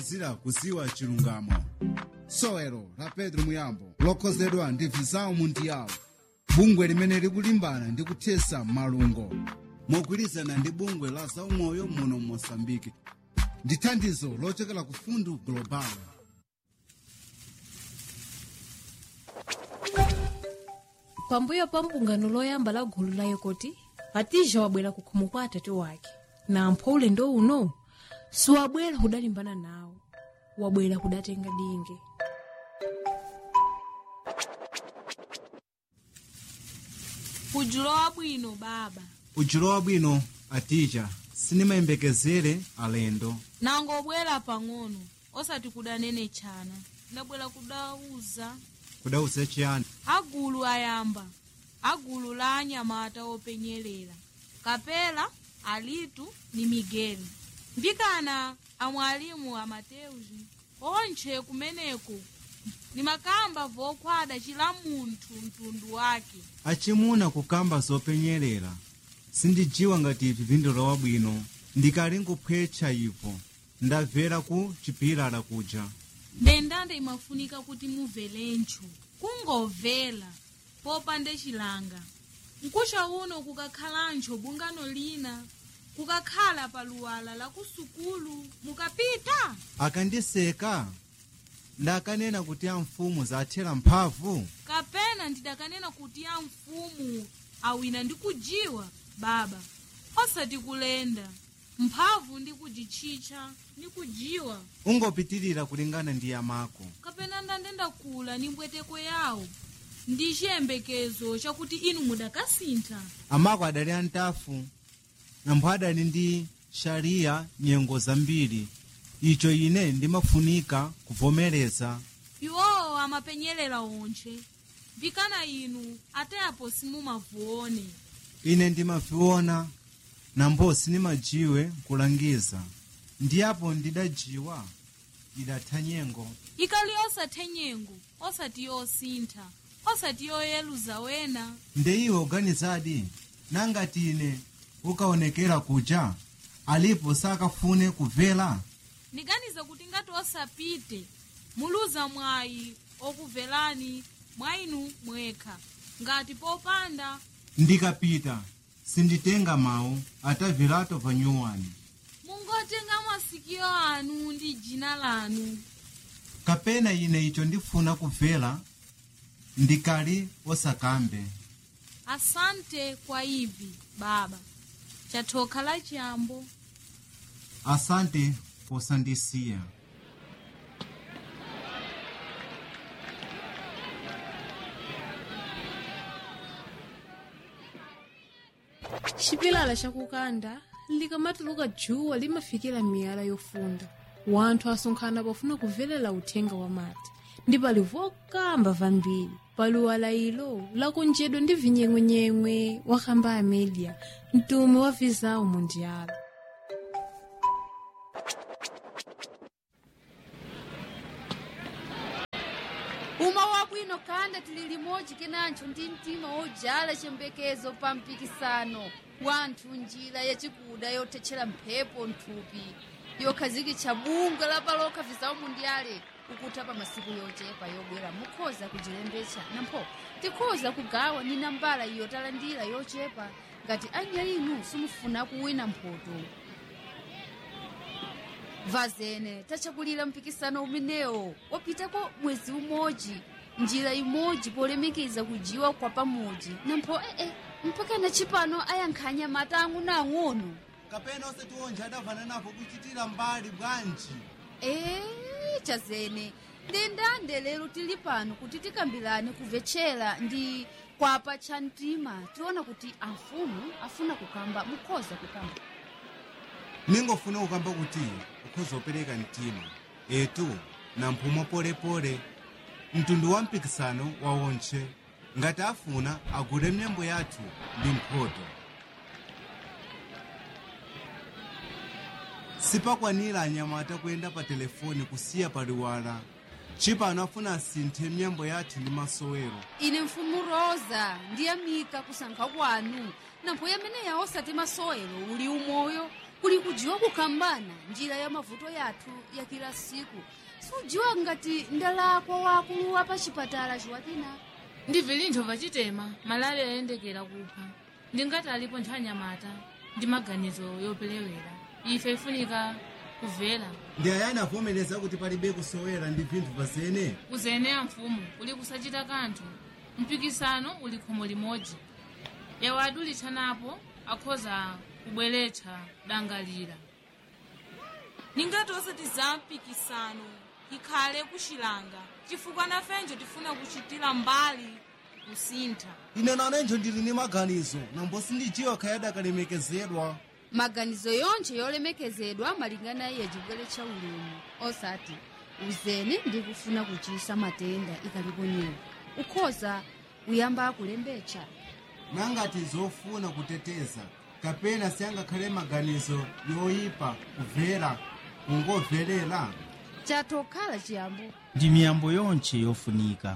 zira kuziwa chilungamo sowelo la pedro muyambo lokhozedwa ndi visao mundiyawo bungwe limene likulimbana ndi kuthesa malungo mogwirizana ndi bungwe la zaumoyo muno mosambike ndi thandizo lochokera ku fundu global pambuyo pa mbungano loyamba la gulu la yekoti patija wabwera ku khomo kwa atatu wake na ampho ulendo uno siwabwera kudalimbana nawo wabwera kudatenga dinge kujulowa bwino baba ujulowa bwino atija sinimayembekezere alendo nangobwera pang'ono osati kudanene chana ndabwera kudauza kudauze chiyani agulu ayamba agulu la anyamata openyerera kapela alitu ni migeli mbikana amwalimu amateuzi onche kumeneko ni makamba vokhwada chila munthu mtundu wake achimuna kukamba zopenyerera sindijiwa ngati ivi vindilowa bwino ndikali nkuphwetcha ipo ndabvera ku chipilala kuja ndendanda imafunika kuti mubvelencho kungovela popande chilanga mkusha uno kukakhalancho bungano lina kukakhala paluwala la kusukulu mukapita akandiseka ndakanena kuti amfumu zathera mphamvu kapena ndidakanena kuti ya mfumu awina ndi kujiwa baba osati kulenda mphamvu ndi kujitchitcha ndi kujiwa ungopitirira kulingana ndi yamako kapena ndandenda kula ni mbweteko yawo ndi chiyembekezo chakuti inu mudakasintha amako adali antafu nambo adali ndi shariya nyengo zambiri icho ine ndimafunika kuvomereza iwowo amapenyerera onche vikana inu ateyapo simumavuone ine ndimaviona nambo sinimajiwe kulangiza ndiyapo ndidajiwa idatha nyengo ikali osathe nyengo osati yosintha osati yoyeluza wena nde iwe uganizadi nangati ine ukaonekera kuja alipo sakafune kubvera ndiganiza kuti ngati osapite muluza mwayi okubverani mwayinu mwekha ngati popanda ndikapita sinditenga mawu atavirato panyuwani mungotenga masikio anu ndi jina lanu kapena ine icho ndifuna kubvera ndikali osakambe asante kwa ivi baba chathoka la chiyambo asante posandisiya chipilala chakukanda likamatuluka djuwa limafikira miyala yofunda wanthu asonkhana pofuna kuvelela uthenga wa mati ndi pali vokamba vambiri paluwala ilo lakonjedwa ndi vinyeng'wenyeng'we wakamba a media mtume wa visau mundiala uma wabwino kanda tili limodzi kenancho ndi mtima wojala chiyembekezo pa mpikisano wanthu njira yachikuda yothetchera mphepo nthupi yokhazikitsa bungwe lapaloka visau mundiale kukutha pa masiku yochepa yobwera mukhoza kujilembetsa nampho tikhoza kugawa ni nambala iyo talandira yochepa ngati anya inu simufuna kuwina mphoto vazene tachakulira mpikisano umenewo wapitako mwezi umodzi njira imodzi polemikiza kujiwa kwa pamodzi nampho ee mpaka na chipano ayankhanya mata ang'onoang'ono kapena osati onje adavana napo kuchitira mbali bwanji ee chazene ndendande lero tili pano kuti tikambirane kumvetchera ndi kwapa cha mtima tiona kuti amfumu afuna kukamba mukhoza kukamba ningofuna kukamba kuti ukhoza opereka mtima etu na mphumo polepole mtundu wa mpikisano wa onche ngati afuna agule myambo yathu ndi mphoto sipakwanira anyamata kuyenda pa telefoni kusiya paliwala chipano afuna asinthe myambo yathu ndi masowero ine mfumu rosa ndiyamika kusankha kwanu nampho yamene yaosati masowero uli umoyo kuli kudziwa kukambana njira ya mavuto yathu ya kila siku sudziwa ngati ndalakwa wakulu wa pa chipatala chiwatina ndive lintho pachitema malale ayendekera kupha ndingati alipo nthanyamata ndi maganizo yopelewera ife ifunika kuvela ndi ayani avomereza kuti palibe kusowera ndi vinthu pazene kuzeneya mfumu uli kusachita kanthu mpikisano uli khomo limodzi yawo adulitsanapo akhoza kubweretsa dangalira ningati osati za mpikisano ikhale kuxilanga chifukwa nafenjo tifuna kuchitira mbali kusintha ine nanenjo ndili ndi maganizo nambo sindijiwa khayadi akalemekezedwa maganizo yonse yolemekezedwa malingana iye chibweretsa ulemu osati uzene ndi kufuna kuchisa matenda ikalipo nyewa ukhoza kuyamba kulembetsa nangati zofuna kuteteza kapena siyangakhale maganizo yoyipa kumvera kungomverera chatokhala chiyambo ndi miyambo yonse yofunika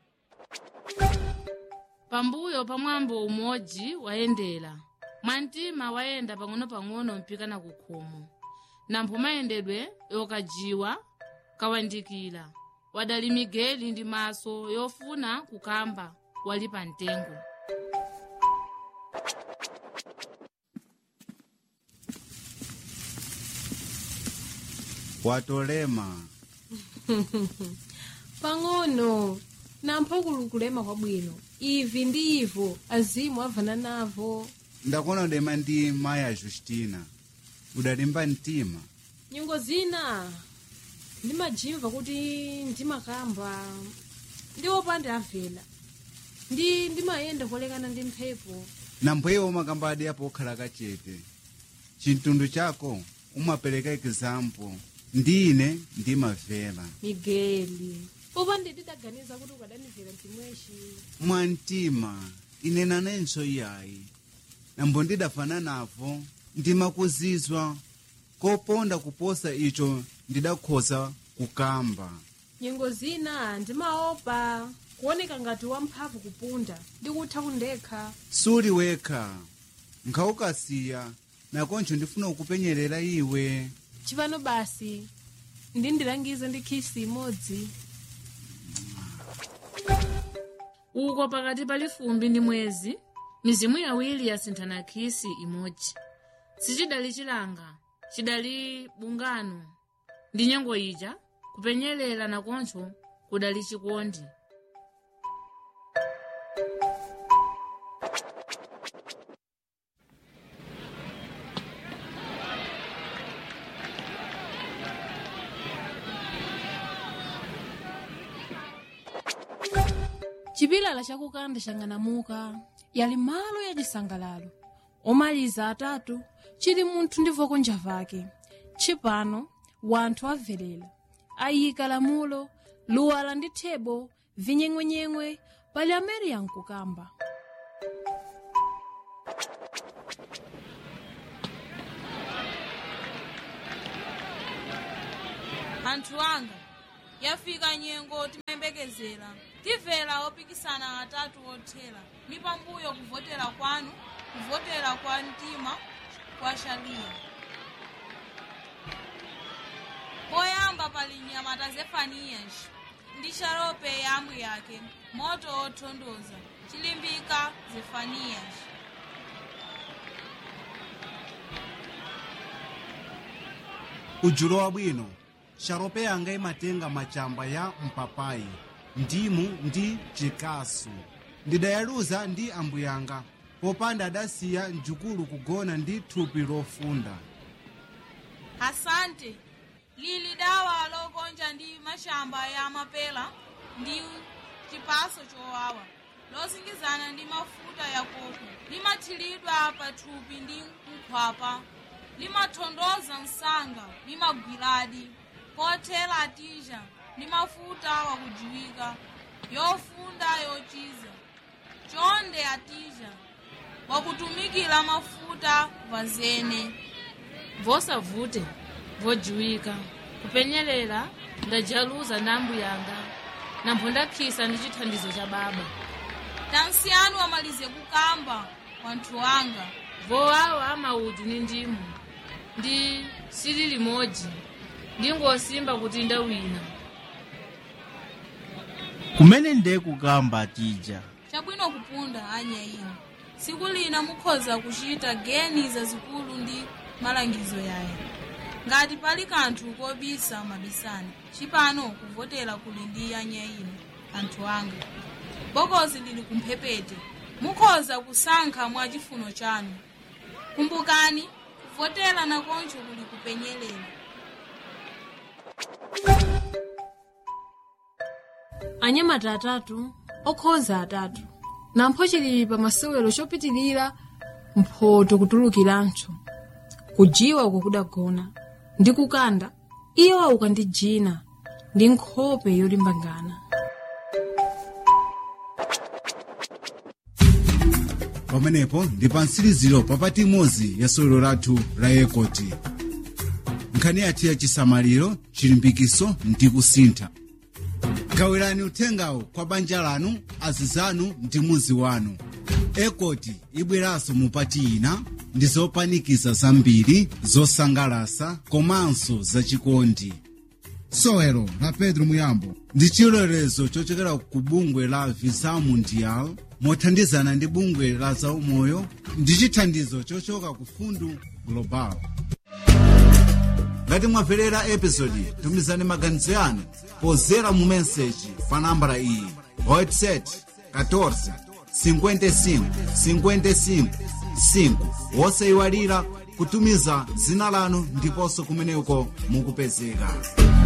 pambuyo pa mwambo umodzi wayendera mwantima wayenda pang'ono-pang'ono mpikana ku khomo nampho mayendedwe yokajiwa kawandikira wadali migeli ndi maso yofuna kukamba wali pa mtengo watolema pang'ono nampho kulukulema kwabwino ivi ndi ivo azimu avana navo ndakuona udema ndi maya justina udalimba mtima nyingo zina ndimajimva kuti ndimakamba ndi opanda avela ndi ndimayenda kolekana ndi mphepo nampweyo umakambadi apo okhala kachete chintundwe chako umapereka example ndine ndimavera migeli popande ndidaganiza kuti ukadanivera mtimweshi mwantima ine nanenso iyayi nambo ndidafana navo ndimakuzizwa koponda kuposa icho ndidakhoza kukamba nyengo zina ndimaopa kuoneka ngati wamphamvu kupunda ndikutha kundekha suli wekha nkhawukasiya nakoncho ndifuna kukupenyerera iwe chipano basi ndindilangize ndi khisi imodzi uko pakati pali fumbi ndi mwezi mizimu yawiri yasinthana khisi imodzi sichidali chilanga chidali bungano ndi nyengo ija kupenyerera nakoncho kudali chikondi chipilala chakukanda chang'anamuka yali malo ya chisangalalo omaliza atatu chili munthu ndi voko njavake chipano wanthu avelera ayika lamulo luwala ndi thebo vinyeng'wenyeng'we pali amene yankukamba anthu anga yafika nyengo timayembekezera timvera opikisana atatu othera ni pambuyo kuvotera kwanu kuvotera kwa mtima kwa shaliya poyamba pali nyamata zefaniyas ndi sharope yamwe yake moto othondoza chilimbika zefaniyas ujulo wabwino sharope yanga imatenga machamba ya mpapayi ndimu ndi chikasu ndidayaluza ndi ambuyanga popanda adasiya mjukulu kugona ndi thupi lofunda asante lili dawa lokonja ndi mashamba ya mapela ndi chipaso chowawa losingizana ndi mafuta ya koko limathiridwa pathupi ndi nkhwapa limathondoza msanga limagwiradi pothera atija ndi mafuta wakujiwika yofunda yochiza chonde atija wakutumikira mafuta vazene vosavute vojiwika kupenyerera ndajaluza na ambuyanga nampho ndakhisa ndi chithandizo cha baba tansiyanu amalize kukamba wanthu wanga vowawa amaudu ni ndimu ndi sili limodzi ndingosimba kutinda wina kumene nde kukamba tija chabwino kupunda anya ino tsiku lina mukhoza kuchita geni zazikulu ndi malangizo yaya ngati pali kanthu kobisa mabisani chipano kuvotera kuli ndi anya ino anthu anga bokosi lili kumphepete mukhoza kusankha mwa chifuno chanu kumbukani kuvotera nakoncho kuli kupenyelela anyamata atatu okhoza atatu nampho chili pa masewero chopitilira mphoto kutulukiranso kujiwa uko kudagona ndi kukanda iyo auka ndi jina ndi nkhope yolimbangana pamenepo ndi pa mtsiriziro papati imodzi ya sewero lathu la yekoti nkhani yathu ya chisamaliro chilimbikiso ndi kusintha gawirani uthengawo kwa banja lanu azizanu ndi muzi wanu ekoti ibweranso mupati ina ndi zopanikiza zambiri zosangalasa komanso zachikondi sewero la pedro muyambo ndi chilolezo chochokera ku bungwe la visa mundial mothandizana ndi bungwe la zaumoyo ndi chithandizo chochoka ku fundu global ngati mwamverera episodi tumizani maganizo yanu pozera mu meseji pa nambala iyi whatsapp 14 55 55 5 wosayiwalira kutumiza dzina lanu ndiponso kumeneko mukupezeka